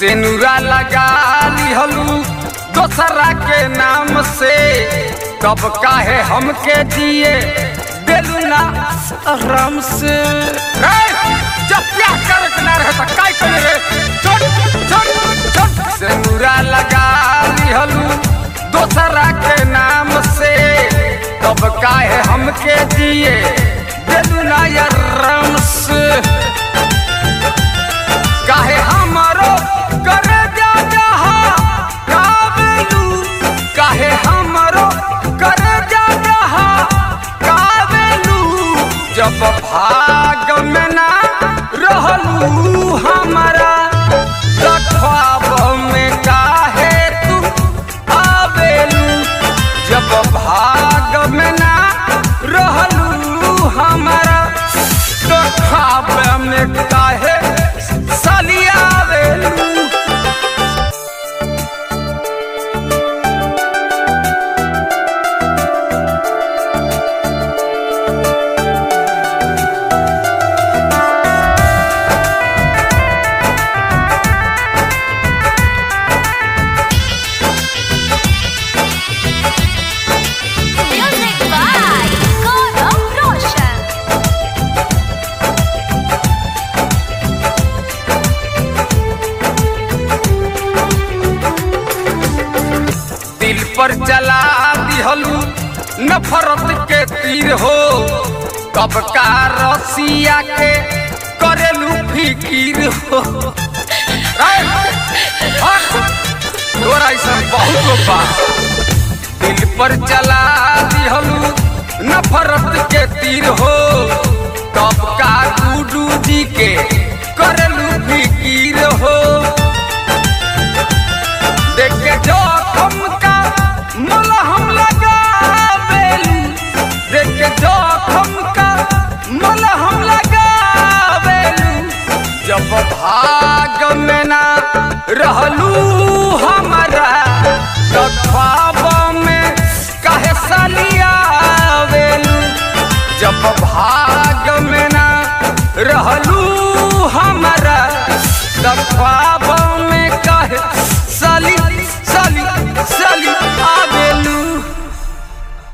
सेनुरा लगा लिहलू दोसरा के नाम से तब काहे हमके दिए देलू ना आराम से रे, जब प्यार करे के ना रहे त काय करे रे छोड़ छोड़ छोड़ सेनुरा लगा लिहलू दोसरा के नाम से तब काहे हमके दिए देलू ना आराम से काहे हमारो करे जा जहा काबेलू काहे हमारो करे जा जहा काबेलू जब भाग में ना रहलू हमारा त ख्वाब में काहे तू आवेलू जब भाग में ना रहलू हमारा तो ख्वाब में काहे सलियावेलू Music by Gaurav Roshan. दिल पर चला दिहलू नफरत के तीर हो कब का रसिया के करेलू फिकीर हो ऐ, हट, तोरा ऐसा बहुत लोग बा दिल पर चला दिहलू नफरत के तीर हो कब का गुडू जी के करेलू फिकीर हो देख के जोखम का मलहम लगावेलू देख के जोखम का मलहम लगावेलू जब भाग में ना रहलू हमारा तो ख्वाब में काहे सलियावेलू जब भाग में ना रहलू